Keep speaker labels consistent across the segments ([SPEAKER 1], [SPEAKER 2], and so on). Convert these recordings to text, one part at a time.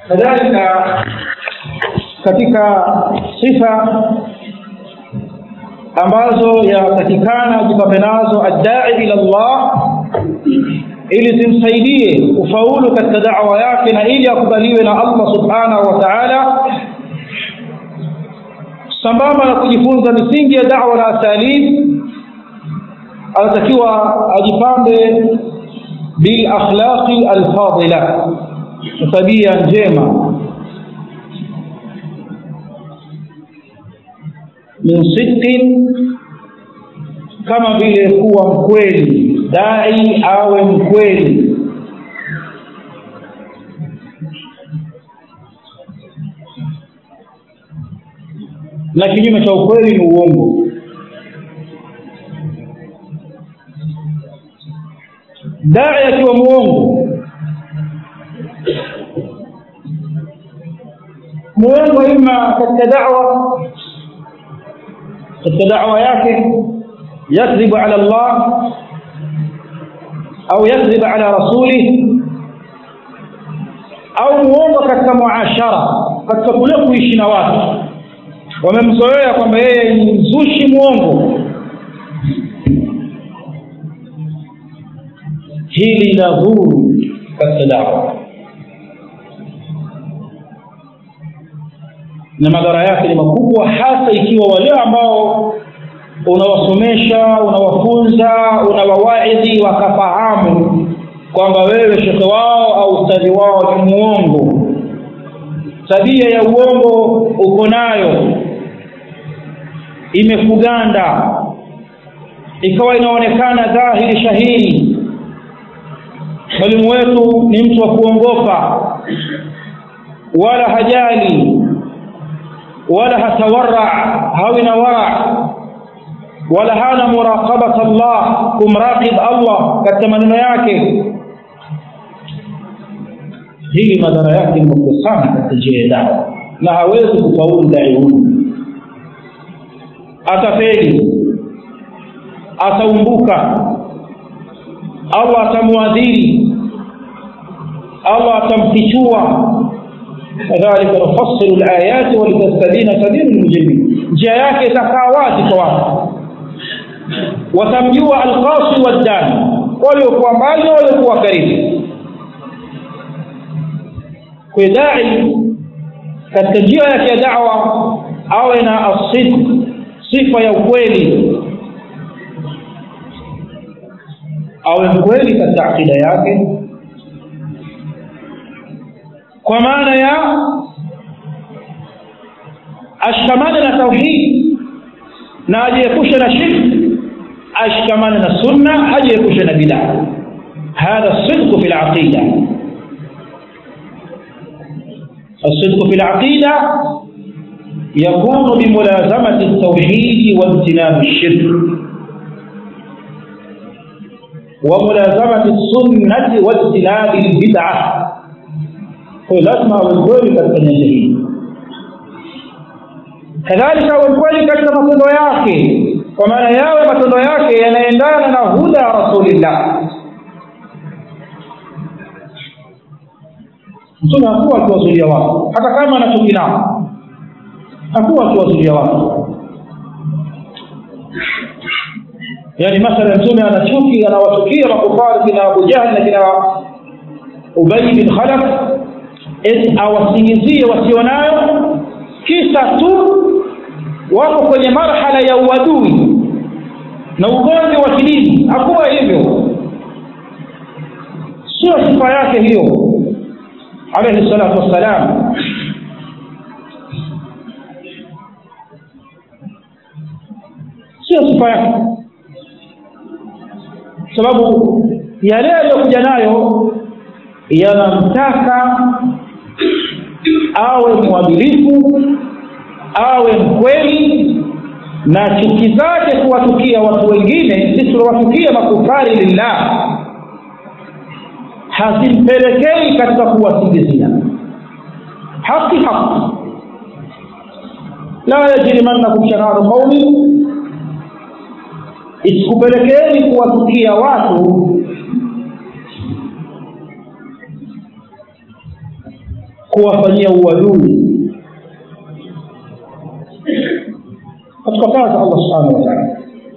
[SPEAKER 1] kadhalika katika sifa ambazo yatakikana jipambe nazo addai ila llah ili zimsaidie kufaulu katika dawa yake na ili akubaliwe na allah subhanahu wa taala sambamba na kujifunza misingi ya dawa na asalib anatakiwa ajipambe bilakhlaqi alfadila tabia njema min sidqin kama vile kuwa mkweli dai awe mkweli na kinyume cha ukweli ni uongo dai akiwa muongo muongo ima katika dawa katika dawa yake yakdhibu ala llah au yakdhib ala rasulih au muongo katika muashara katika kule kuishi na watu wamemzoea kwamba yeye ni mzushi mwongo hili la dhuru katika dawa na madhara yake ni makubwa hasa ikiwa wale ambao unawasomesha unawafunza unawawaidhi wakafahamu kwamba wewe shekhe wao au ustadhi wao ni muongo tabia ya uongo uko nayo imekuganda ikawa inaonekana dhahiri shahiri mwalimu wetu ni mtu wa kuongopa wala hajali wala hatawarra hawi na wara wala hana muraqabat Allah kumraqib Allah katika maneno yake hili madhara yake ni makubwa sana katika njia ya dawa na hawezi kufaulu dai huyu atafeli ataumbuka Allah atamwadhiri Allah atamfichua kadhalika nufassilu alayati walitastabina sabilu lmujrimin njia yake itakaa wazi kwa watu watamjua alqasi waddani waliokuwa mbali na waliokuwa karibu kwa dai katika njia yake ya dawa awe na asidq sifa ya ukweli awe mkweli katika akida yake kwa maana ya ashikamane na tauhid na ajiepushe na shirki ashikamane na sunna ajiepushe na bidaa hadha sidqu fi laqida الصدق في العقيدة يكون بملازمة التوحيد واجتناب الشرك وملازمة السنة واجتناب البدعة lazima awe mkweli katika nyanja hii kadhalika awe mkweli katika matendo yake kwa maana yawe matendo yake yanaendana na huda ya rasulillah mtume hakuwa akiwazulia watu hata kama anachuki nao hakuwa akiwazulia watu yaani mathala mtume anachuki anawachukia makufari kina abu jahli na kina ubai bin khalaf eti awasingizie wasionayo kisa tu wako kwenye marhala ya uadui na ugomvi wa kidini hakuwa hivyo sio sifa yake hiyo alaihi salatu wassalam sio sifa yake sababu yale aliyokuja nayo yanamtaka awe mwadilifu awe mkweli na chuki zake kuwatukia watu wengine zisizowatukia makufari lillah hazimpelekei katika kuwasingizia haki haki la yajrimannakum shananu qaumin isikupelekeeni kuwatukia watu kuwafanyia uadui katukataza allah subhanahu wa taala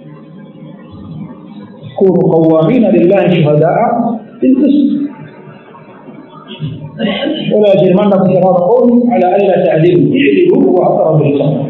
[SPEAKER 1] kunu qawamina lillahi shuhadaa bilqist ولا يجرمنكم شرار قوم على الا تعدلوا اعدلوا هو اقرب للتقوى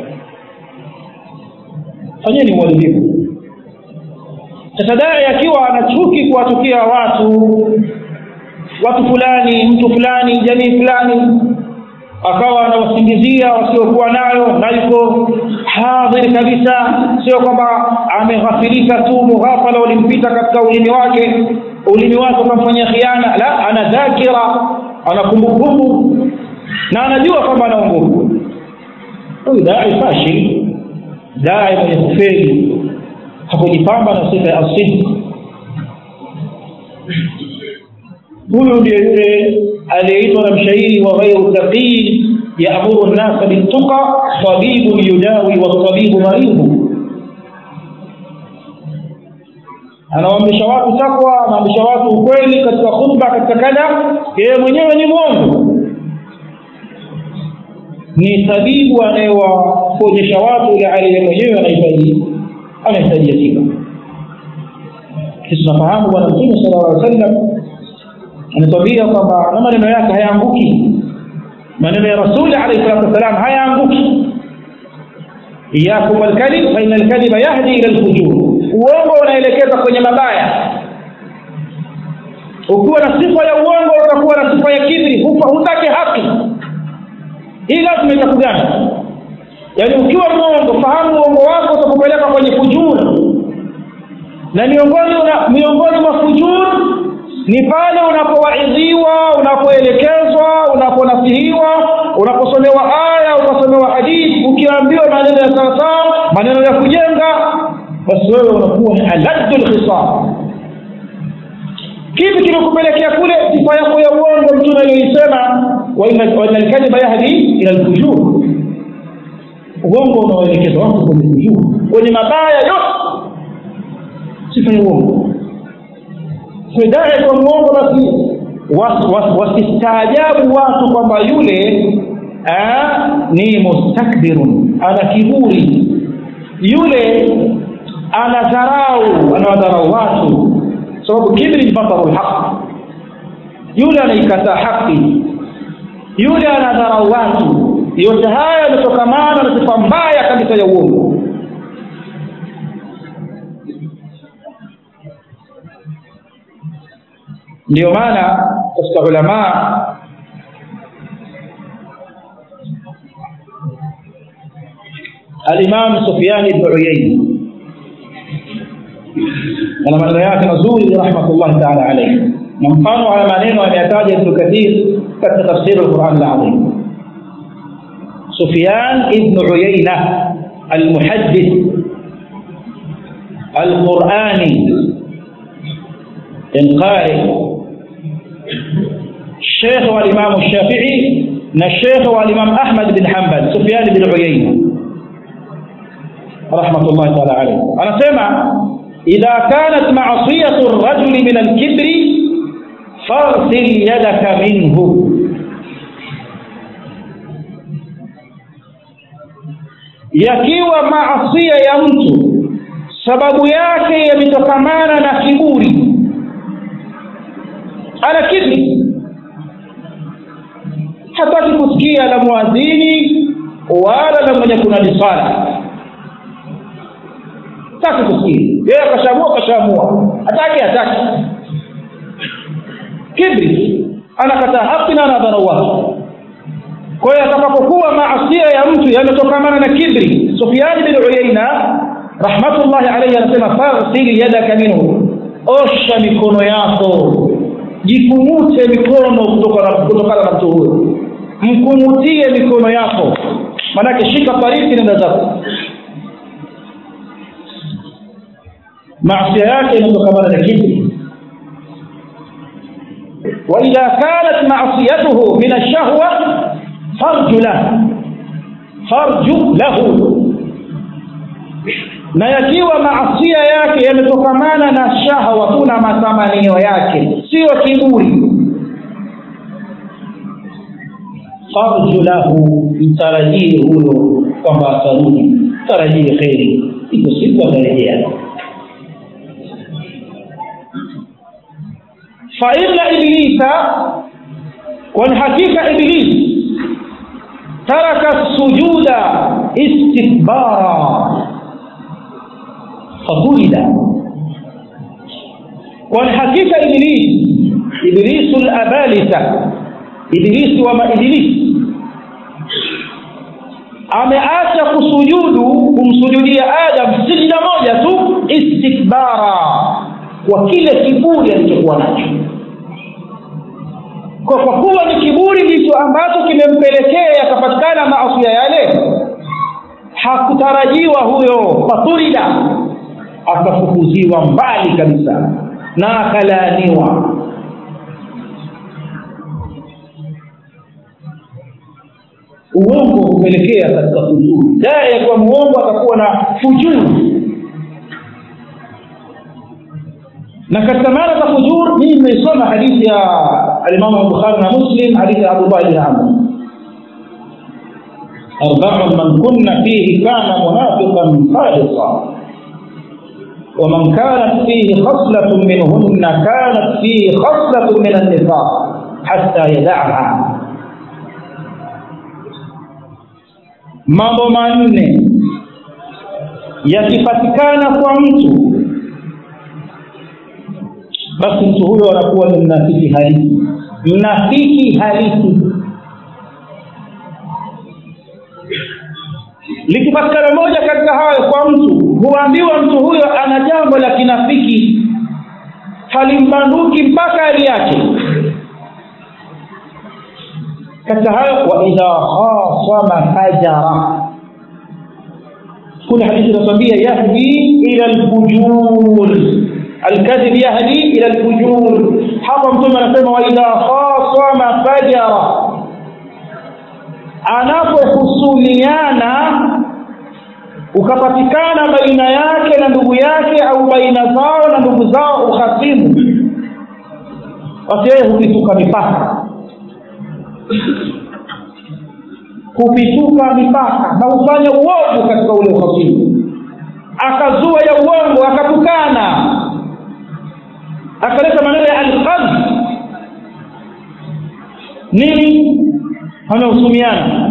[SPEAKER 1] fanyeni uadilifu sasa dai akiwa anachuki kuwatukia watu watu fulani mtu fulani jamii fulani akawa anawasingizia wasiokuwa nayo na yuko hadhiri kabisa sio kwamba ameghafilika tu mughafala ulimpita katika ulimi wake ulimi wake ukamfanyia khiana la ana dhakira ana kumbukumbu na anajua kwamba ana nguvu huyu dai fashil dai mwenye kufeli hakujipamba na sifa ya asidi huyu ndiye yule aliyeitwa na mshairi wa ghairu taqii yaamuru nnasa biltuqa tabibun yudawi watabibu maridhu anawaamrisha watu takwa anaamrisha watu ukweli katika khutba katika kada yeye mwenyewe ni mwongo ni tabibu anayewaonyesha watu ile hali yeye mwenyewe anahitaji anahitajia tiba sisi tunafahamu bwana mtume sala llah sallam ametwambia kwamba na maneno yake hayaanguki maneno ya rasuli alaihi salatu wassalam hayaanguki iyakum walkadhib faina alkadhiba yahdi ila lfujur uongo unaelekeza kwenye mabaya ukiwa na sifa ya uongo utakuwa na sifa ya kibri hutaki haki hii lazima itakugana yaani ukiwa mwongo fahamu uongo wako utakupeleka kwenye fujuru na miongoni una, miongoni mwa fujuru ni pale unapowaidhiwa unapoelekezwa unaponasihiwa unaposomewa aya ukasomewa hadithi ukiambiwa maneno ya sawasawa maneno ya kujenga basi wewe unakuwa ni aladdu lkhisam kipi kilikupelekea kule sifa yako ya uongo mtume aliyoisema waina lkadhiba yahdi ila lfujur uongo unaoelekeza watu kwenye fujur kwenye mabaya yote sifa ya uongo fidai kwa mwongo basi wasistaajabu watu kwamba yule aa, ni mustakbirun ana kiburi yule ana dharau anawadharau watu sababu kibri ni bataru lhaq yule anaikataa haki yule anadharau watu yote haya yametokamana na sifa mbaya kabisa ya uongo ndio maana katika ulamaa alimam sufiani bnu uyaini ana maneno yake mazuri rahmatullahi taala alaihi na mfano haya maneno ameyataja ibnu kathir katika tafsiri lquran lazim سفيان بن عيينة المحدث القرآني القارئ الشيخ والإمام الشافعي الشيخ والإمام أحمد بن حنبل سفيان بن عيينة رحمة الله تعالى عليه أنا سمع إذا كانت معصية الرجل من الكبر فاغسل يدك منه yakiwa maasia ya mtu sababu yake yametokamana na kiburi ana kibri hataki kusikia la mwadhini wala la mwenye kunadi sala hataki kusikia yeye akashamua akashamua hataki hataki kibri anakataa haki na anadharau wake kwa hiyo atakapokuwa maasia ya mtu yametokamana na kibri sufiani bin uyaina rahmatullahi alaihi anasema faghsil yadaka minhu osha mikono yako jikungute mikono kutokana na mtu huyo mkungutie mikono yako manake shika pariki nenda zako maasia yake inatokamana na kibri واذا كانت معصيته من الشهوه فرج له فرج له na yakiwa maasia yake yametokamana na shahwa kuna matamanio yake siyo kiburi farju lahu mtarajie huyo kwamba atarudi tarajie kheri iko siku atarejea faina iblisa kwani hakika iblis taraka sujuda istikbara fakulida kwani hakika iblis iblisu labalisa ibilisi wa maibilisi ameacha kusujudu kumsujudia adam sijida moja tu istikbara kwa kile kiburi alichokuwa nacho kwa kwa kuwa ni kiburi ndicho ambacho kimempelekea akapatikana maasia yale hakutarajiwa huyo faturida akafukuziwa mbali kabisa na akalaaniwa uongo hupelekea katika fujuru dae kwa muongo atakuwa na fujuru na katika maana za fujur mimi nimeisoma hadithi ya alimamu bukhari na muslim hadithi ya abdullah bni amr arbaun man kunna fihi kana munafiqan khalisa ومن كانت فيه خصلة منهن كانت فيه خصلة من النفاق حتى يدعها mambo manne yakipatikana kwa mtu basi mtu huyo anakuwa ni mnafiki halisi mnafiki halisi likipatikana moja katika hayo kwa mtu huambiwa mtu huyo ana jambo la kinafiki halimbanduki mpaka aliache katika hayo waidha khasama fajara kuna hadithi inatuambia yahdi ila lfujur alkadhib yahdi ila lfujur hapa mtume anasema waidha khasama fajara anapohusumiana ukapatikana baina yake na ndugu yake au baina zao na ndugu zao uhasimu basi yeye hupituka mipaka hupituka mipaka na hufanya uovu katika ule uhasimu akazua ya uongo akatukana akaleta maneno ya alqadh nini amehusumiana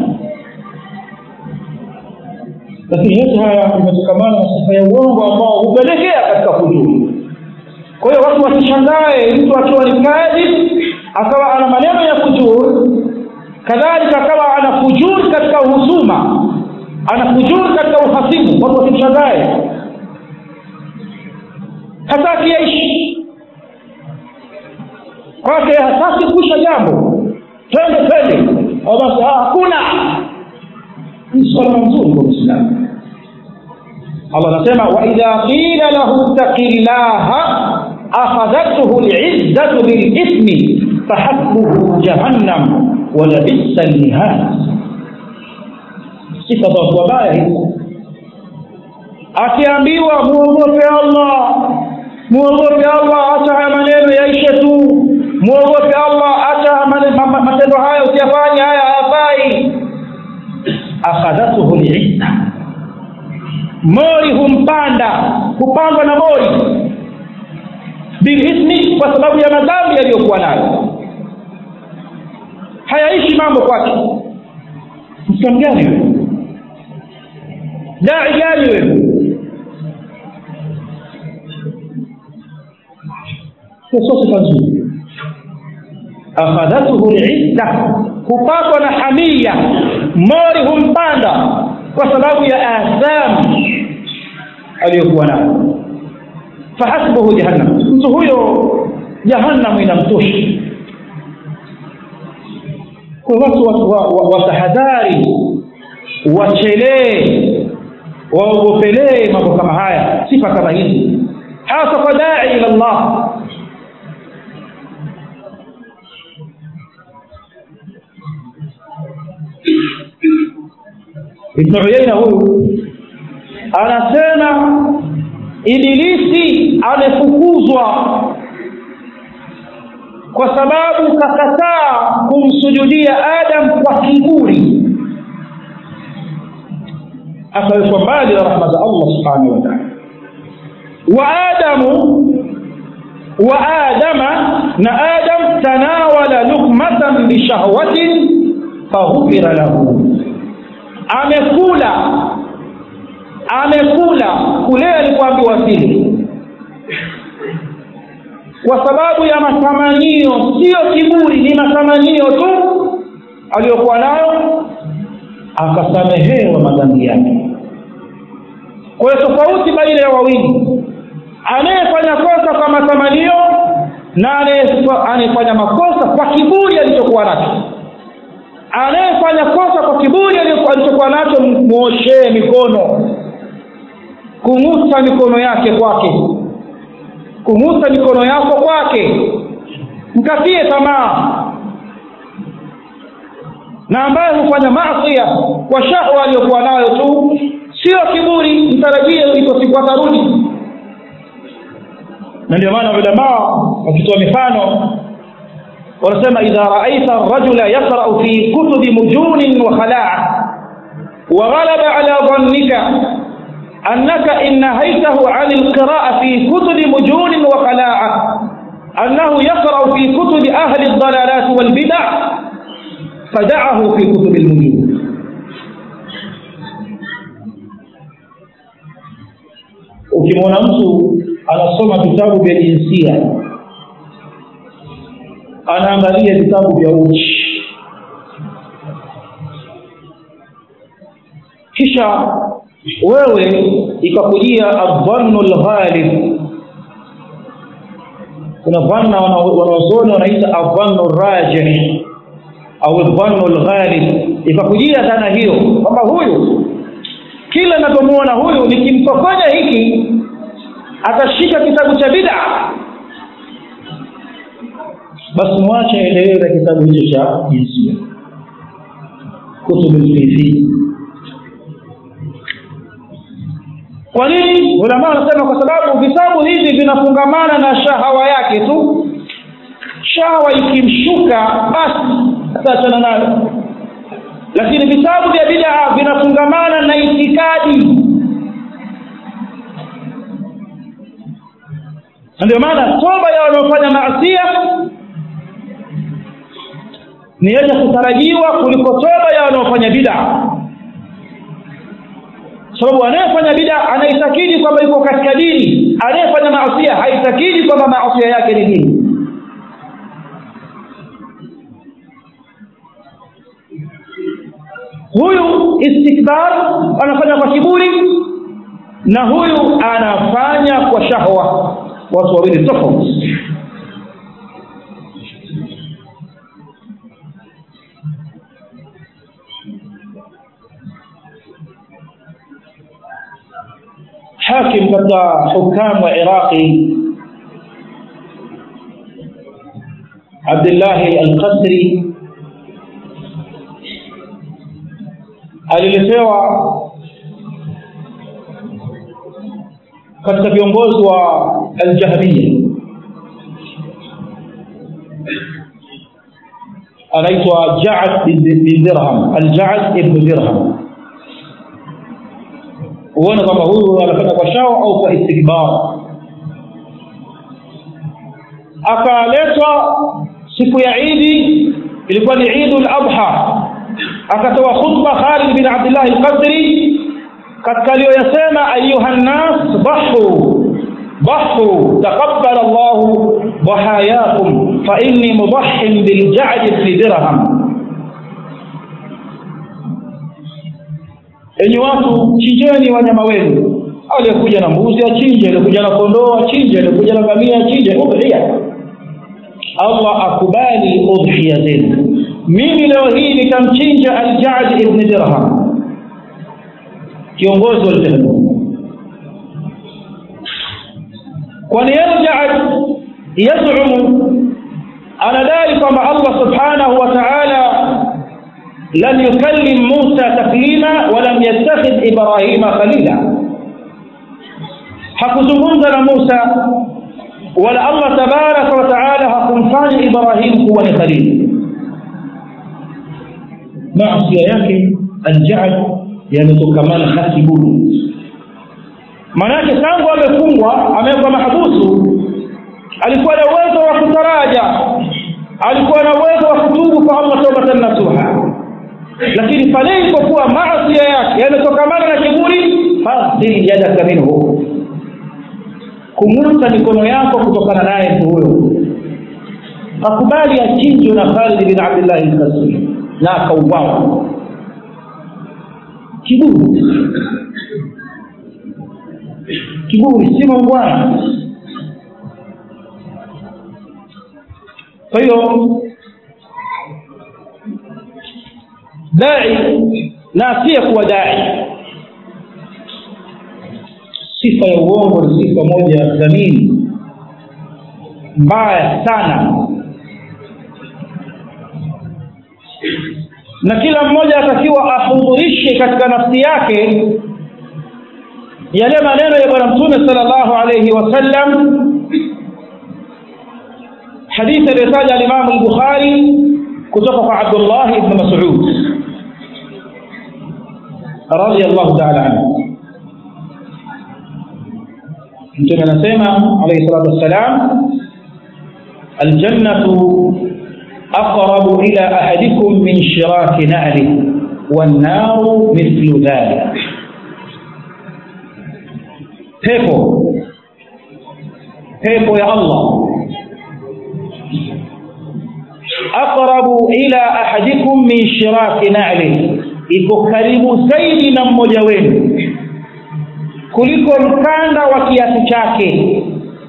[SPEAKER 1] lakini yote haya imetokamana na sifa ya uongo ambao hupelekea katika fujuru kwa hiyo watu wasishangae mtu akiwa ni kadhib akawa ana maneno ya fujur kadhalika akawa ana fujur katika uhusuma ana fujur katika uhasimu watu wasimshangae hata akiyaishi kwake hataki kuisha jambo twende twende au basi hakuna ni swala nzuri kwa muislamu allah anasema waidha qila lahu ttaqi llaha akhadhathu lizzatu bilithmi fahasbuhu jahannam walabisa lmihad sifa za watu wabaya hizo akiambiwa muogope allah muogope allah acha haya maneno yaishe tu muogope allah acha matendo haya usiyafanye haya hayafai akhadhathu lizza mori humpanda hupandwa na mori bilithmi kwa sababu ya madhambi yaliyokuwa nayo hayaishi mambo kwake msilamu gani wewe dai gani wewe sio sifa nzuri akhadhathu lizza hupatwa na hamia mori humpanda kwa sababu ya atham aliyokuwa nayo fahasbuhu jahannam mtu huyo jahannamu inamtosha kwa watu watahadhari wachelee waogopelee mambo kama haya sifa kama hizi hasa kwa dai ila llah ibnu uyaina huyu anasema ibilisi amefukuzwa kwa sababu kakataa kumsujudia adam kwa kiburi akawekwa mbali na rahma za allah subhanahu wa taala wa adamu wa adama na adam tanawala lukmatan bishahwatin faghufira lahu amekula amekula kule alipoambiwa vile kwa sababu ya matamanio sio kiburi ni matamanio tu aliyokuwa nayo akasamehewa madhambi yake kwa hiyo tofauti baina ya wawili anayefanya kosa kwa matamanio na anayefanya makosa kwa kiburi alichokuwa nacho anayefanya kosa kwa kiburi alichokuwa nacho mwoshee mikono kung'usa mikono yake kwake kung'usa mikono yako kwake mkatie tamaa na ambaye hufanya masia kwa shahwa aliyokuwa nayo tu sio kiburi mtarajie iko siku atarudi na ndio maana ulamaa wakitoa mifano wanasema idha raaita rajula yaqrau fi kutubi mujunin wa khalaa وغلب على ظنك أنك إن نهيته عن القراءة في كتب مجون وخلاعة أنه يقرأ في كتب أهل الضلالات والبدع فدعه في كتب المجون ukimwona mtu anasoma vitabu vya jinsia anaangalia vitabu vya uchi kisha wewe ikakujia adhannu lghalib kuna dhanna wanaozoni wanaita adhannu rajih au dhannu lghalib ikakujia dhana hiyo kwamba huyu kila napomuona huyu nikimpokonya hiki atashika kitabu cha bida basi mwache endelee na kitabu hicho cha jinsia kutubu lfifi kwa nini ulama wanasema kwa sababu vitabu hivi vinafungamana na shahawa yake tu shahawa ikimshuka basi ataachana nayo lakini vitabu vya bidaa vinafungamana na itikadi na ndio maana toba ya wanaofanya maasia ni yenye kutarajiwa kuliko toba ya wanaofanya bidaa sababu anayefanya bida anaitakidi kwamba yuko katika dini anayefanya maasia haitakidi kwamba maasia yake ni dini huyu istikbar anafanya kwa kiburi na huyu anafanya kwa shahwa watu wawili tofauti hakim katika hukamu wa iraqi abdillahi alqasri aliletewa katika viongozi wa aljahmiya anaitwa jaad bin dirham aljaad ibnu dirham huone kwamba huyu anafanya kwa shao au kwa istikbar akaletwa siku ya idi ilikuwa ni idu ladha akatoa khutba khalid bin abdillah alqadri katika aliyoyasema ayuha nnas bahu bahu taqabbal llahu dhahayakum fa inni mudahin biljadi bni dirham enyi watu chinjeni wanyama wenu aliyekuja na mbuzi achinje aliyekuja na kondoo achinje aliyekuja na ngamia achinje udhia allah akubali udhia zenu mimi leo hii nikamchinja aljad ibni dirham kiongozi wa ljahannam kwani yarjad yazumu anadai kwamba allah subhanahu wa taala لم يكلم موسى تكليما ولم يتخذ إبراهيم خليلا hakuzungumza na musa wala allah tabaraka wa taala hakumfanya ibrahim kuwa ni khalili maasia yake aljahd yametokamana hasibuni maanake tangu amefungwa amewekwa mahabusu alikuwa na uwezo wa kutaraja alikuwa na uwezo wa kutubu kwa allah taubatan nasuha lakini pale ilipokuwa maasia yake yametokamana na kiburi fasil yadaka minhu kung'uta mikono yako kutokana naye mtu huyo akubali achinjwe na khalid bin abdillahi lkasri na akauawa kiburi kiburi si maungwana kwa hiyo dai na asiyekuwa dai sifa ya uongo ni sifa moja dhamini mbaya sana na kila mmoja atakiwa ahudhurishe katika nafsi yake yale maneno ya bwana mtume sala llahu alaihi wasallam hadithi aliyotaja alimamu lbukhari kutoka kwa abdullahi ibnu masud radiallahu taala anhu mtume anasema alaihi salatu wassalam aljannatu aqrabu ila ahadikum min shiraki na'li wannaru mithlu dhalik pepo pepo ya allah aqrabu ila ahadikum min shiraki na'li iko karibu zaidi na mmoja wenu kuliko mkanda wa kiasi chake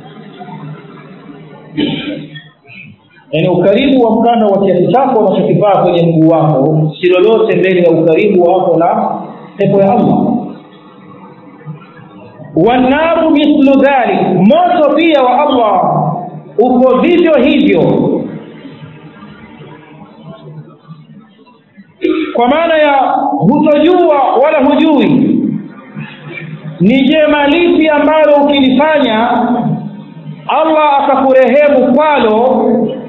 [SPEAKER 1] yaani ukaribu wa mkanda wa kiasi chako unachokivaa kwenye mguu wako si lolote mbele ya ukaribu wako na pepo ya allah wannaru mithlu dhalik moto pia wa allah uko vivyo hivyo kwa maana ya hutojua wala hujui ni jema lipi ambalo ukilifanya allah akakurehemu kwalo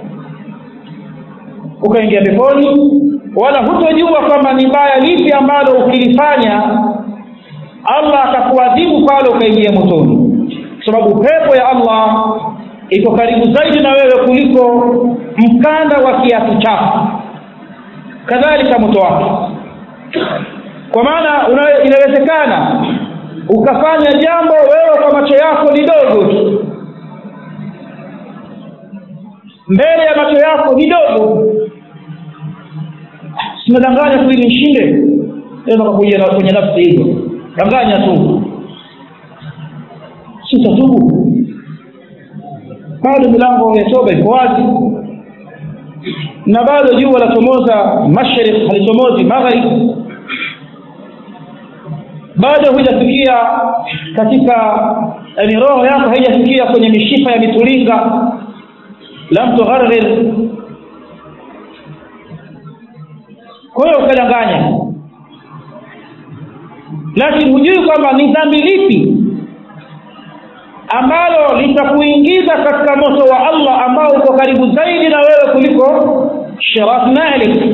[SPEAKER 1] ukaingia peponi wala hutojua kwamba ni baya lipi ambalo ukilifanya allah akakuadhibu kwalo ukaingia motoni kwa sababu pepo ya allah iko karibu zaidi na wewe kuliko mkanda wa kiatu chako kadhalika moto wake kwa maana inawezekana ukafanya jambo wewe kwa macho yako ni dogo tu mbele ya macho yako ni dogo sinadanganya tu ili nshinde naweza kakuja kwenye nafsi hizo danganya tu sitatubu bado milango ya toba iko wazi na bado jua lachomoza mashariki halichomozi magharibi bado hujafikia katika yani roho yako haijafikia kwenye mishipa ya mitulinga lam tugharir kwa hiyo ukadanganya lakini hujui kwamba ni dhambi lipi ambalo litakuingiza katika moto wa allah ambao uko karibu zaidi na wewe kuliko shirat malik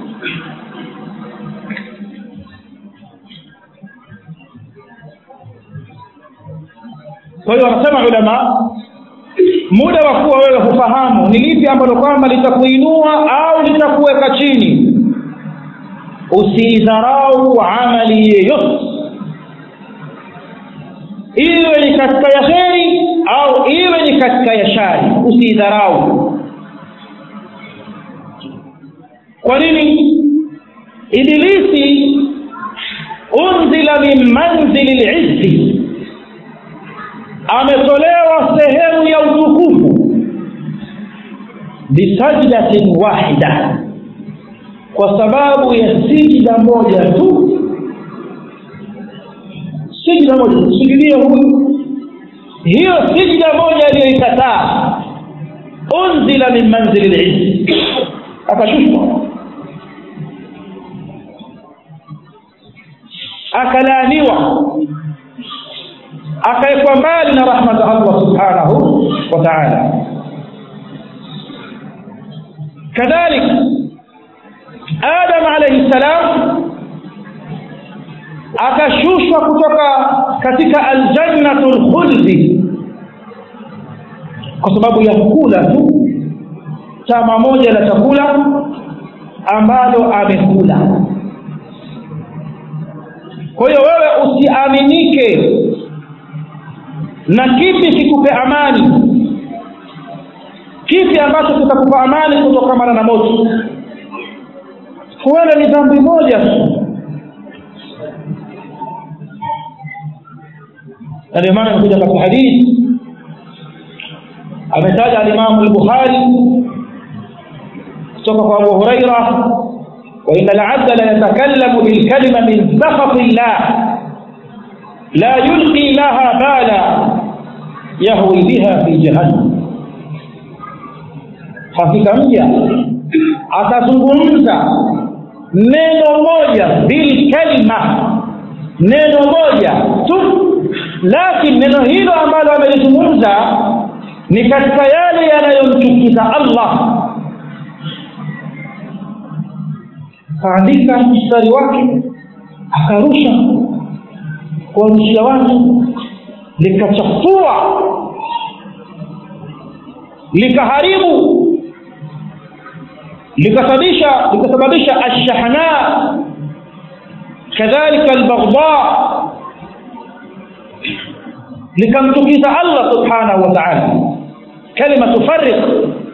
[SPEAKER 1] kwa hiyo wanasema ulama muda wa kuwa wewe hufahamu ni lipi ambalo kwamba litakuinua au litakuweka chini usiidharau amali yeyote iwe ni katika ya kheri au iwe ni katika ya shari usiidharau kwa nini ibilisi unzila min manzili lizzi ametolewa sehemu ya utukufu bisajdatin wahida kwa sababu ya sijida moja tu sijida moja sujudia huyu hiyo sijida moja aliyoikataa unzila min manzili lizzi akashushwa akalaaniwa akawekwa mbali na rahma za allah subhanahu wa taala kadhalik adam alaihi salam akashushwa kutoka katika aljannatu lkhuldi kwa sababu ya kula tu tama moja la chakula ambalo amekula kwa hiyo wewe usiaminike na kipi kikupe amani kipi ambacho kitakupa amani kutokamana na moto huenda ni dhambi moja tu na ndio maana imekuja katika hadithi ametaja alimamu lbukhari kutoka kwa abu huraira وإن العبد ليتكلم بالكلمة من سخط الله لا يلقي لها بالا يهوي بها في جهنم hakika mja atazungumza neno moja bilkalima neno moja tu lakini neno hilo ambalo amelizungumza ni katika yale yanayomchukiza allah akaandika mstari wake akarusha kuwarushia watu likachafua likaharibu likasababisha likasababisha ashahna kadhalika albaghdha likamtukiza allah subhanahu wa taala kalima tufariq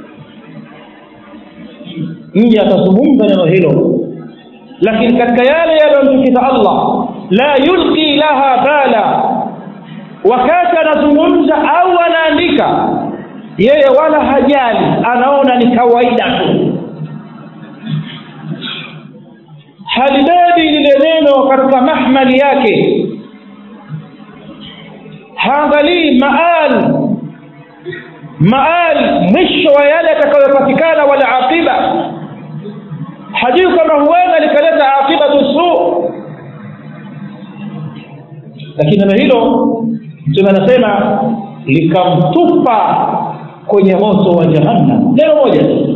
[SPEAKER 1] mja atazungumza neno hilo lakini katika yale yanayomtukiza allah la yulqi laha bala wakati anazungumza au anaandika yeye wala hajali anaona ni kawaida tu halibebi lile neno katika mahmali yake haangalii maal maal mwisho wa yale yatakayopatikana wala aqiba hajui kama huenda likaleta aqibatu suu lakini neno hilo mtume anasema likamtupa kwenye moto wa jahannam neno moja tu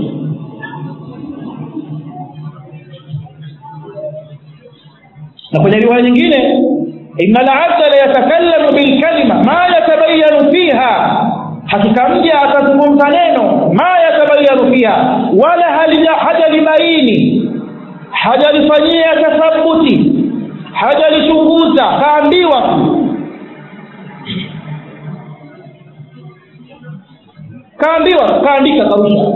[SPEAKER 1] na kwenye riwaya nyingine ina labda layatakallamu bilkalima ma yatabayanu fiha hakika mja atazungumza neno ma yatabayanu fiha wala hajalibaini hajalifanyia tathabuti hajalichunguza kaambiwa tu kaambiwa kaandika karusha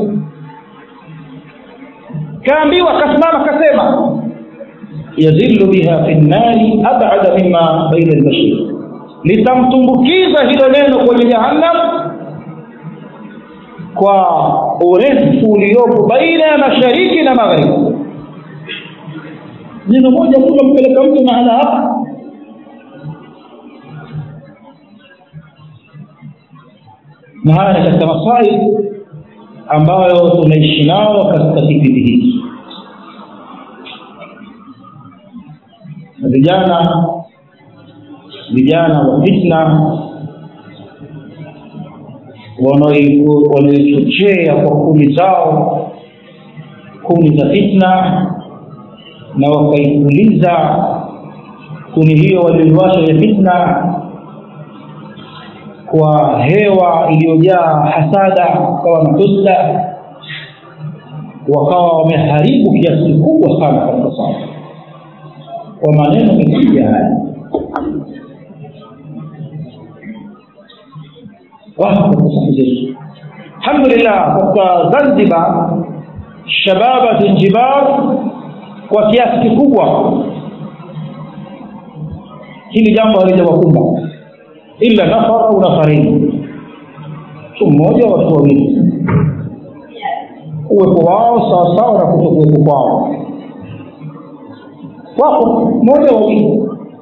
[SPEAKER 1] kaambiwa kasimama kasema yazillu biha fi nnari abada mima baina lbashir litamtumbukiza hilo neno kwenye jahannam kwa urefu uliopo baina ya mashariki na magharibi neno moja tu kampeleka mtu mahala hapa na haya ni katika maswali ambayo tunaishi nao katika kipindi hiki na vijana vijana wa fitna wanaoichochea kwa kumi zao kumi za fitna na wakaipuliza kuni hiyo walioiwasha ya fitna kwa hewa iliyojaa hasada kama matusta wakawa wameharibu kiasi kikubwa sana katika sasa kwa maneno mekuja haya wako katika safu zetu alhamdulillah katika zanzibar shababa zinjibar kwa kiasi kikubwa hili jambo halijawakumba illa nafar au nafarini mtu mmoja watu wawili uwepo wao sawasawa na kutokuwepo kwao wako mmoja wawili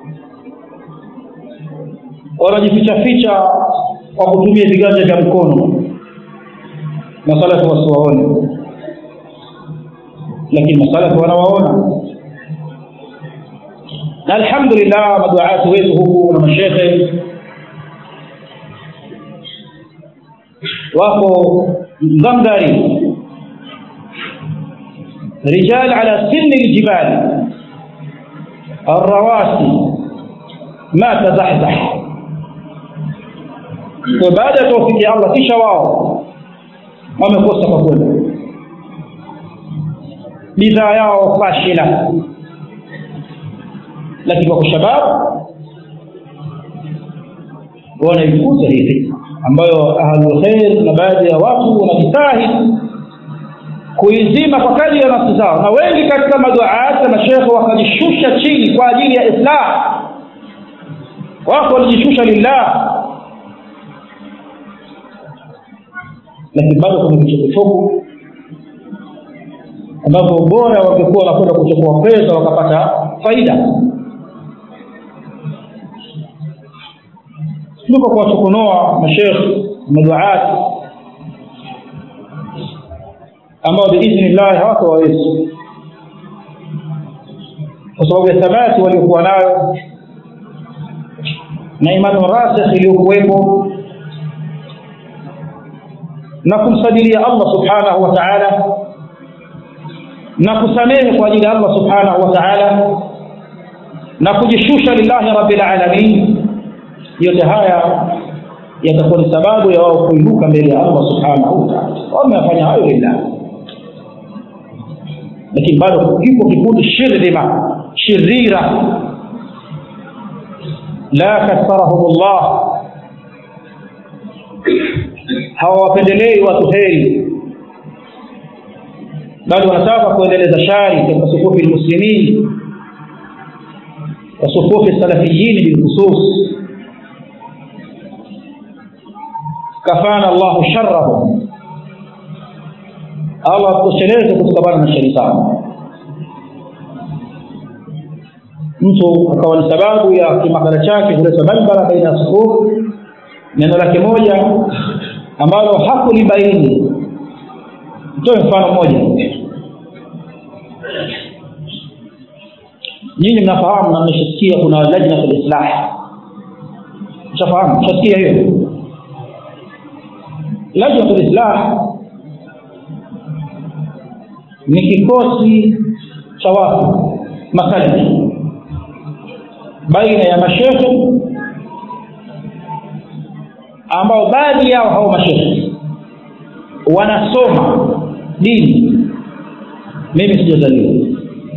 [SPEAKER 1] wanajifichaficha kwa kutumia viganja vya mkono masalafu wasiwaone lakini masalafu wanawaona na alhamdulillah maduati wetu huku na mashekhe wako mgangari rijal ala sinni ljibali الرواسي ما تزحزح baada ya taufiki ya allah kisha wao wamekosa kwa kwenda bidhaa yao fashila lakini wako shababu wanaifuta hii fitna ambayo ahlulkhair na baadhi ya watu wanajitahidi kuizima kwa kadri ya nafsi zao na wengi katika maduaati na mashekhe wakajishusha chini kwa ajili ya islah wako walijishusha lillah lakini bado kuna vichokochoko ambavyo bora wangekuwa wanakwenda kuchukua pesa wakapata faida kuliko kuwatukunoa mashekhe maduaati ambao biidhnillahi hawako wawezi kwa sababu ya thabati waliokuwa nayo na imani rasikh iliyokuwepo na kumsadilia allah subhanahu wa taala na kusamehe kwa ajili ya allah subhanahu wa taala na kujishusha lillahi rabbil alamin yote haya yatakuwa ni sababu ya wao kuinuka mbele ya allah subhanahu wa taala wameyafanya hayo lillahi lakini bado kipo kikundi shirdhima shirira la kasarahum llah hawawapendelei watu heri bali wanataka kuendeleza shari katika sufufi lmuslimin wa sufufi salafiyini bilkhusus kafana llahu sharahum allah atosheleze kutokamana na shari zao mtu akawa ni sababu ya kimakala chake kuleta balbala baina ya sufufu neno lake moja ambalo hakulibaini mtoe mfano mmoja nyinyi mnafahamu na mmeshasikia kuna lajnatu lislah mshafahamu mshasikia hiyo lajnatu lislah ni kikosi cha watu masalafi baina ya mashekhe ambao baadhi yao hao mashekhe wanasoma dini mimi sijazaliwa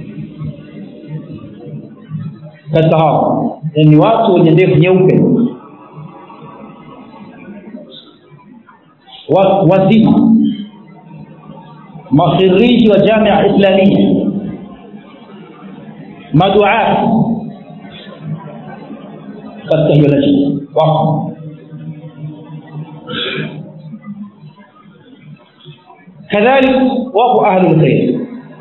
[SPEAKER 1] katika hao ni watu wenye ndevu nyeupe wazima makhiriji wa jamia islamia maduati katika hiyo lajna wako kadhalik wako ahlu lkhair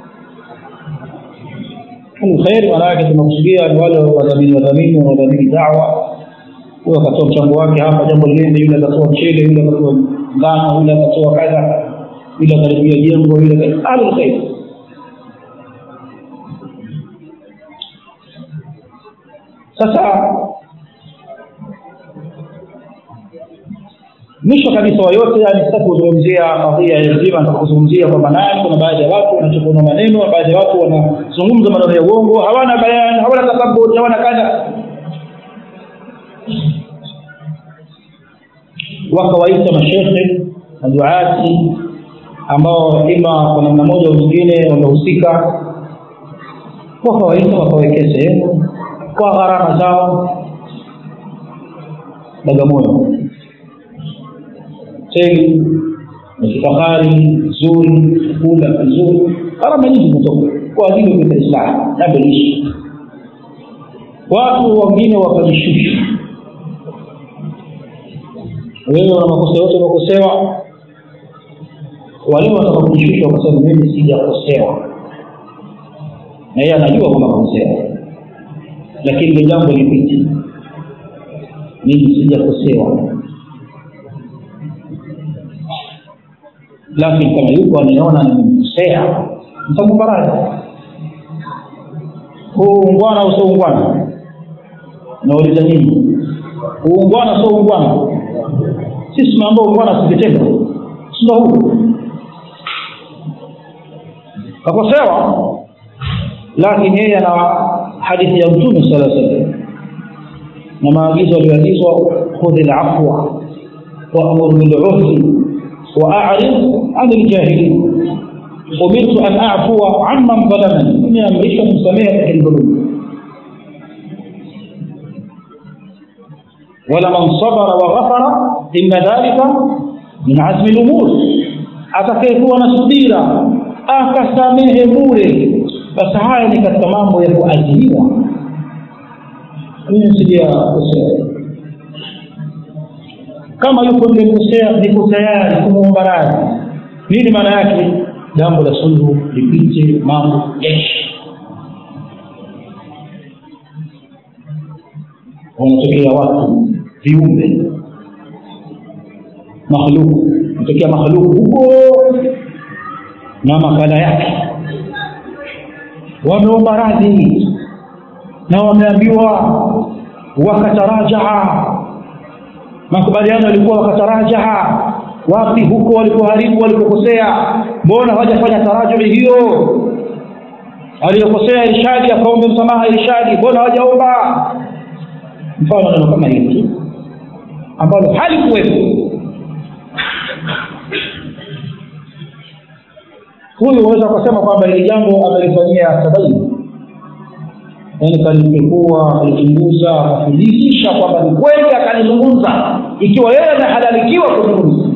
[SPEAKER 1] ahlulkhair maana yake tunakusudia ni wale wadhamini wadhamini wanaodhamini dawa huyo akatoa mchango wake hapa jambo liende yule akatoa mchele yule akatoa ngano yule akatoa kadha yule akaribia jengo yule ahlulkhair sasa mwisho kabisa wa yote yani sitaki kuzungumzia kadhia nzima nataka kuzungumzia kwamba nani kuna baadhi ya watu wanachukua maneno baadhi ya watu wanazungumza maneno ya uongo hawana bayani hawana takabuti hawana kadha wakawaita mashekhe maduati ambao ima kwa namna moja au nyingine wamehusika wakawaita wakawekea sehemu kwa gharama zao bagamoyo hoteli na kifahari nzuri chakula kizuri gharama nyingi zimetoka kwa ajili ya kuleta islamu jambo liishi watu wengine wakajishusha wewe una makosa yote unakosewa wale wataka kujishusha wakasema mimi sijakosewa na yeye anajua kwamba kakosewa lakini ile jambo lipite mimi sijakosewa lakini kama yuko anayeona nimemkosea mtampa radhi huu ungwana au sio ungwana nauliza nini uungwana sio ungwana sisi tunaambia ungwana si vitendo sindo huu kakosewa lakini yeye ana hadithi ya mtume sala salam na maagizo aliyoagizwa khudhi lafwa waamur bilurfi waarid ani ljahilin umirtu an afua amman dhalamani nimeamrishwa kumsamehe atakilidhulumu ولمن صبر وغفر إن ذلك من عزم الأمور atakayekuwa na subira akasamehe bure basi haya ni katika mambo ya kuazimiwa mimi sijakosea kama yuko nimekosea niko tayari kumwomba radhi nini maana yake jambo la sulhu lipite mambo yeshi wanatokea watu viumbe makhluku natokea makhluku huko na makala yake wameomba radhi na wameambiwa wakatarajaa makubaliano yalikuwa wakatarajaa wapi huko walikoharibu walikokosea mbona hawajafanya tarajui hiyo aliyokosea irshadi akaombe msamaha irshadi mbona hawajaomba mfano neno kama hili ambalo halikuwepo huyu waweza kusema kwamba hili jambo amelifanyia tabaini yaani kalipekua kalichunguza akathibitisha kwamba ni kweli akalizungumza ikiwa yeye amehalalikiwa kuzungumza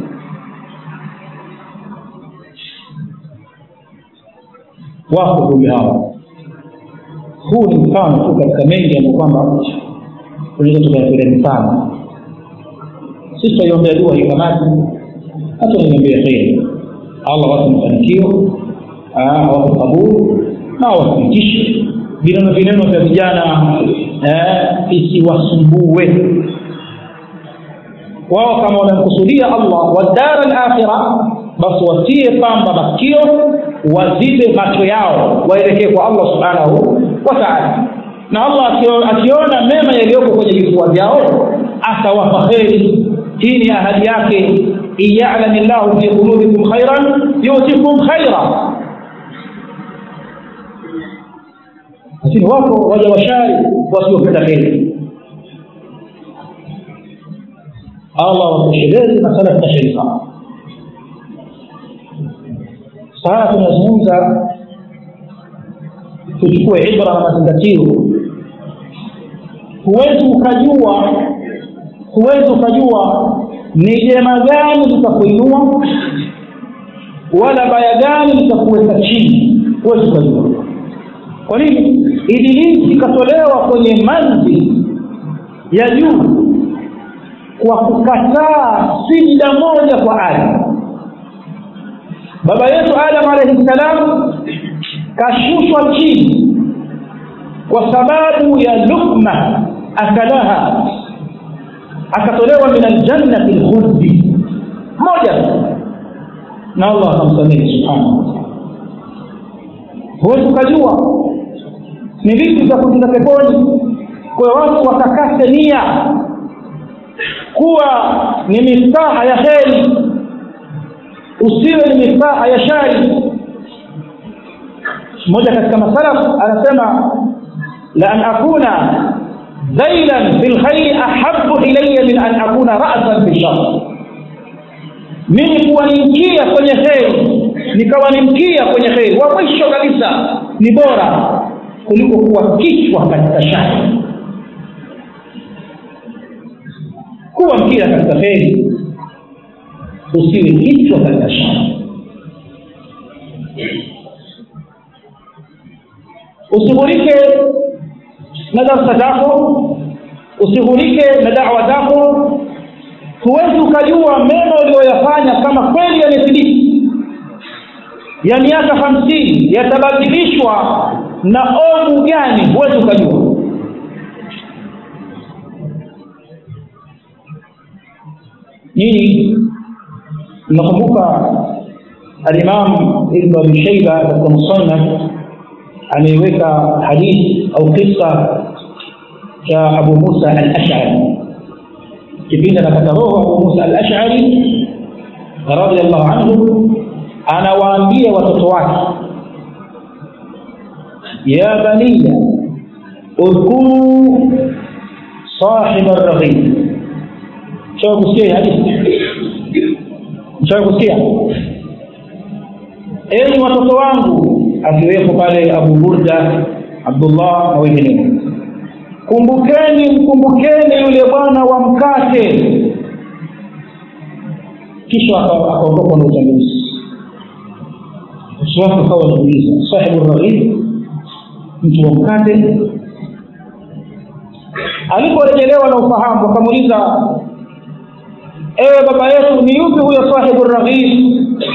[SPEAKER 1] wako ndugu hawa huu ni mfano tu katika mengi ambayo kwamba tunaweza tukayatolea mifano sisi tutaiombea dua hii kamati hata naiombea kheri allah wape mafanikio awape kaburu na awathibitishe vineno vineno vya vijana isiwasumbue wao kama wanamkusudia allah wadara lakhira basi watie pamba masikio wazibe macho yao waelekee kwa allah subhanahu wa taala na allah akiona mema yaliyoko kwenye vifua vyao atawapa kheri hii ni ahadi yake in yalami llahu fi qulubikum khairan yutikum khaira lakini wako waja washari wasiopenda kheri allah watoshelezi na salafu na sharifa sasa tunazungumza tuchukue ibra na mazingatio huwezi ukajua huwezi ukajua ni jema gani litakuinua wala baya gani litakuweka chini huwezi ukajua kwa nini ibilisi ikatolewa kwenye manzi ya juu kwa kukataa sijida moja kwa adamu baba yetu adam alaihi ssalam kashushwa chini kwa sababu ya lukma akalaha akatolewa min aljannati lkhuldi moja na allah akamsamehe subhanahu wataala huwezi ukajua ni vitu vya kuingia peponi kwa watu watakase nia kuwa ni mistaha ya kheri usiwe ni mistaha ya shari mmoja katika masalaf anasema la an akuna dhailan fi lkhairi ahabu ilaya min an akuna rasan fi shar mimi kuwa ni mkia kwenye kheri nikawa ni mkia kwenye kheri wa mwisho kabisa ni bora kuliko kuwa kichwa katika shari kuwa mkia katika kheri usiwe kichwa katika shari usighulike na darsa zako usighulike na dawa zako huwezi ukajua mema uliyoyafanya kama kweli yamethibiti ya miaka hamsini yatabadilishwa na ovu gani huwezi ukajua nyinyi mnakumbuka alimam ibnu abi shaiba katika musannaf ameiweka hadithi au kisa cha abu musa al ashari kipindi anakata roho abu musa al ashari radiallahu anhu anawaambia watoto wake ya baniya udhkuru sahiba raghib mshawa kusikia hadithi mshawa kusikia enyi watoto wangu akiwepo pale abu burda abdullah na wengineo kumbukeni mkumbukeni yule bwana wa mkate kisha akaondoka na utangulizi watu akawa wanauliza sahibu raghib mtu wa mkate aliporejelewa na ufahamu wakamuuliza ewe baba yetu ni yupi huyo sahibu raghib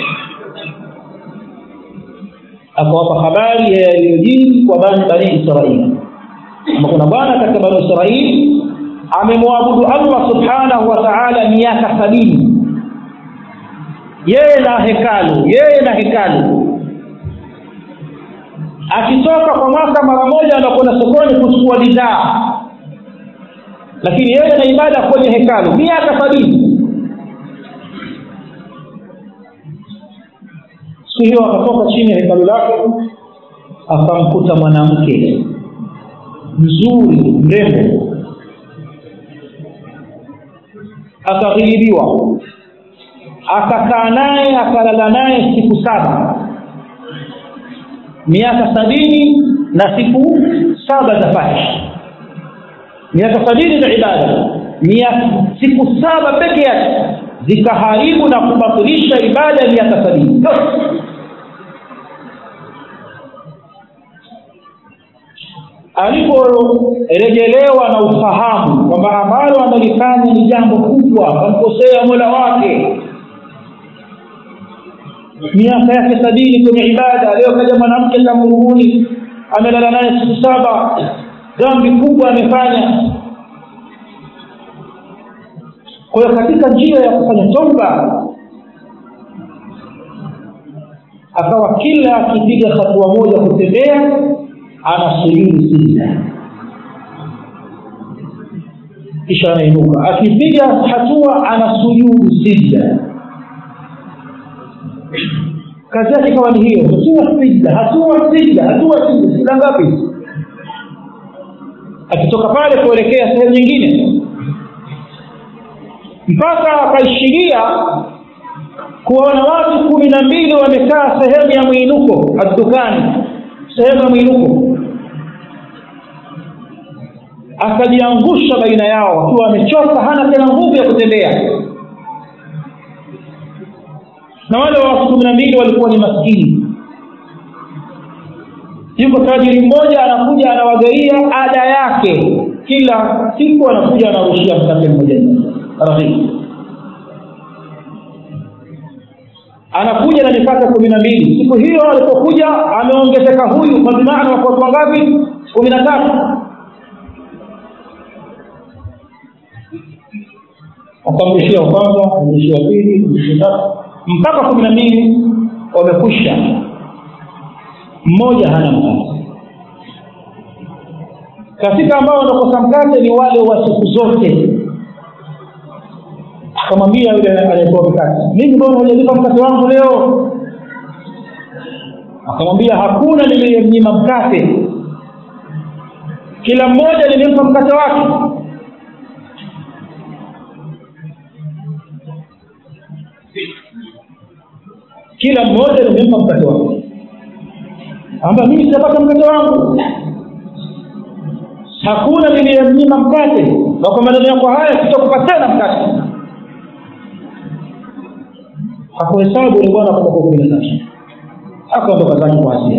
[SPEAKER 1] akawapa habari ya yaliyojiri kwa bani bani israili kwamba kuna bwana katika bani israili amemwabudu allah subhanahu wa taala miaka sabini yeye na hekalu yeye na hekalu akitoka kwa mwaka mara moja anakwenda sokoni kuchukua bidhaa lakini yeye na ibada kwenye hekalu miaka sabini siku hiyo akatoka chini ya hekalu lake akamkuta mwanamke mzuri mrembo akaghilibiwa akakaa naye akalala naye siku saba miaka sabini na siku saba za fahish miaka sabini za ibada siku saba peke yake zikaharibu na kubatilisha ibada ya miaka sabini aliporejelewa na ufahamu kwamba ambalo amelifanya ni jambo kubwa kamkosea mola wake miaka yake sabini kwenye ibada leo kaja mwanamke kamruguni amelala naye siku saba dhambi kubwa amefanya kwa hiyo katika njia ya kufanya toba akawa kila akipiga hatua moja kutembea anasujudu sijda kisha anainuka akipiga hatua anasujudu sijda kazi yake ikawa ni hiyo hatua sijda hatua sijda hatua sijda sijda ngapi akitoka pale kuelekea sehemu nyingine mpaka akaishiria kuwaona watu kumi na mbili wamekaa sehemu ya mwinuko addukani sehemu ya mwinuko akajiangusha baina yao akiwa amechoka hana tena nguvu ya kutembea na wale watu kumi na mbili walikuwa ni maskini yuko tajiri mmoja anakuja anawagaia ada yake kila siku anakuja anarushia mkate mmoja rafiki anakuja na mikate kumi na mbili siku hiyo alipokuja ameongezeka huyu kwa maana wako watu wangapi kumi na tatu wakamrushia wa kwanza kamrushia wa pili kamrushia tatu mpaka kumi na mbili wamekwisha mmoja hana mkate katika ambao wanakosa mkate ni wale wa siku zote akamwambia yule aliyetoa mkate mimi mbona hujalipa mkate wangu leo akamwambia hakuna niliyemnyima mkate kila mmoja nilimpa mkate wake kila mmoja nimempa mkate wake amba mimi sijapata mkate wangu hakuna niliyemnyima mkate na kwa maneno yako haya sitakupa tena mkate hakuhesabu ni bwana kwa kumi na tatu akaondoka zake kwa hasia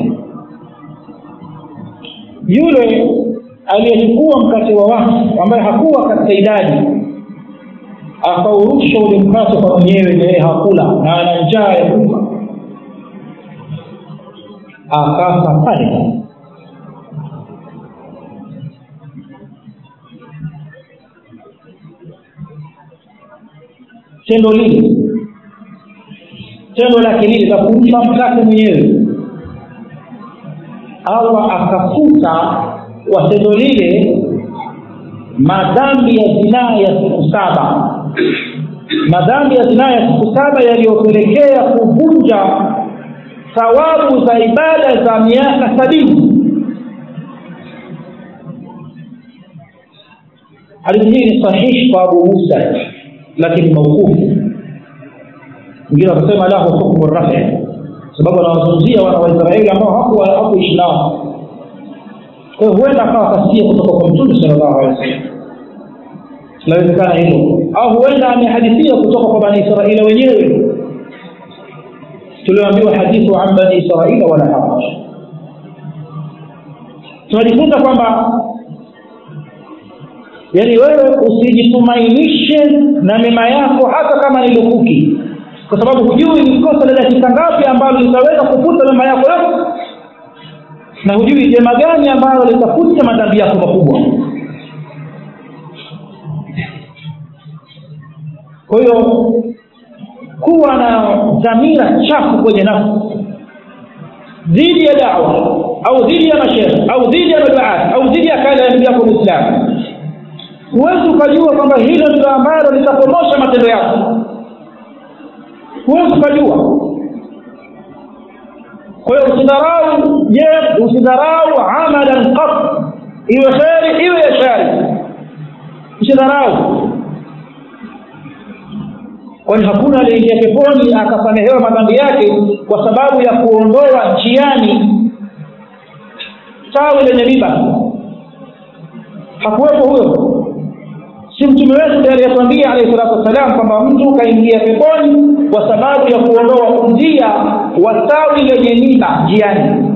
[SPEAKER 1] yule aliyechukua mkate wa watu ambaye hakuwa katika idadi akaurusha ule mkate kwa mwenyewe naye hakula na ana njaa ya kufa akafa pale tendo lile tendo lake lile la kumpa mkate mwenyewe allah akafuta kwa tendo lile madhambi ya zinaa ya siku saba madhambi ya zinaa ya siku saba yaliyopelekea kuvunja thawabu za ibada za miaka sabini hadithi hii ni sahihi kwa abu musa lakini maukufu wengine wakasema lahu hukmu rafi sababu anawazungumzia wana waisraeli ambao hakuishi nao kwa hiyo huenda akawa kasikia kutoka kwa mtume sala llahu alehi wasallam inawezekana hilo au huenda amehadithia kutoka kwa bani israila wenyewe tulioambiwa hadithu an bani israila wala haraj tunajifunza kwamba yaani wewe usijitumainishe na mema yako hata kama ni lukuki kwa sababu hujui ni kosa la dakika ngapi ambalo litaweza kufuta mema yako yote na hujui jema gani ambalo litafuta madhambi yako makubwa kwa hiyo kuwa na dhamira chafu kwenye nafsi dhidi ya dawa au dhidi ya mashekhe au dhidi ya maduat au dhidi ya kale ya ndugu yako muislamu huwezi ukajua kwamba hilo ndilo ambalo litapomosha matendo yako huwezi ukajua kwa hiyo usidharau je usidharau amalan qat iwe kheri iwe ya shari usidharau kwani hakuna aliyeingia peponi akasamehewa madhambi yake kwa sababu ya kuondoa njiani tawi lenye riba hakuwepo huyo si mtume wetu ndiye aliyetwambia alayhi salatu wassalam kwamba mtu kaingia peponi kwa sababu ya kuondoa njia wa tawi lenye riba njiani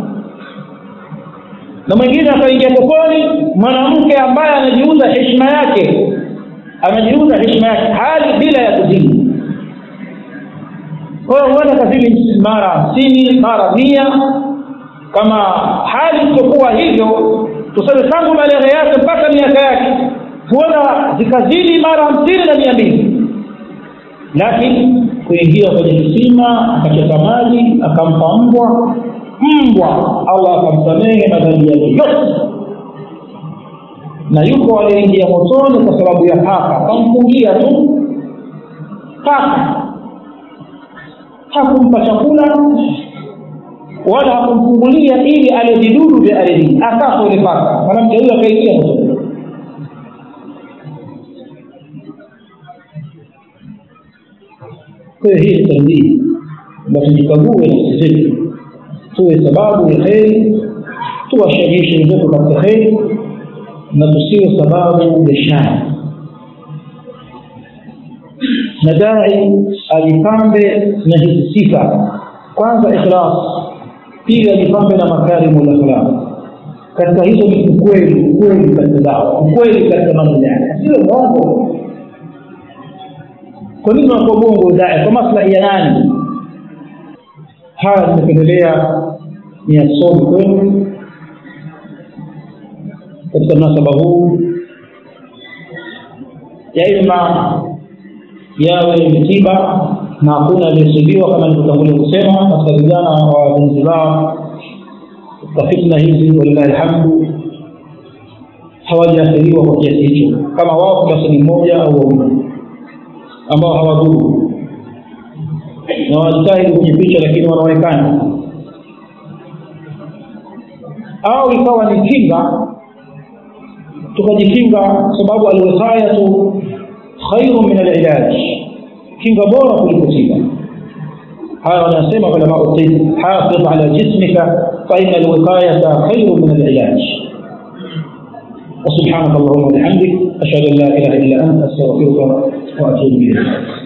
[SPEAKER 1] na mwingine akaingia peponi mwanamke ambaye anajiuza heshima yake anajiuza heshima yake hali bila ya kuzini kwa hiyo huenda kazini mara hamsini mara mia kama hali isiokuwa hivyo tuseme tangu maleghe yake mpaka miaka yake huenda zikazidi mara hamsini na mia mbili lakini kuingia kwenye kisima akachota maji akampa mbwa mbwa allah akamsamehe madhambi yake yote na yuko aliyeingia motoni kwa sababu ya paka akamfungia tu paka hakumpa chakula wala hakumfungulia ili ale vidudu vya ardhini akafa ule paka mwanamke huyo akaingia motoni kwa hiyo hii ni tanbii na tujikague nafsi zetu tuwe sababu ya kheri tuwashajiishe wenzetu katika kheri na tusiwe sababu ya shari na dai ajipambe na hizi sifa kwanza ikhlas pili ajipambe na makarimu lakhlaq katika hizo ni ukweli ukweli katika dawa ukweli katika mambo yake sio mwongo kwa nini unakuwa bongo dai kwa maslahi ya nani haya nimependelea ni yasomi kwenu katika mnasaba huu ya ima yawe mtiba na hakuna aliyesibiwa kama nilivyotangulia kusema katika vijana wa Zanzibar katika fitna hizi walillahi alhamdu hawajaathiriwa kwa kiasi hicho kama wao basi ni mmoja au wawili ambao hawadhuru na wanajitahidi kujificha lakini wanaonekana au ikawa ni kinga tukajikinga sababu alwiqayatu khairu min alilaj kinga bora kuliko tiba haya wanasema ulamau tib hafidh ala jismika fa ina alwiqayata khairu min alilaj وسبحانك اللهم وبحمدك أشهد أن لا إله إلا أنت أستغفرك وأتوب إليك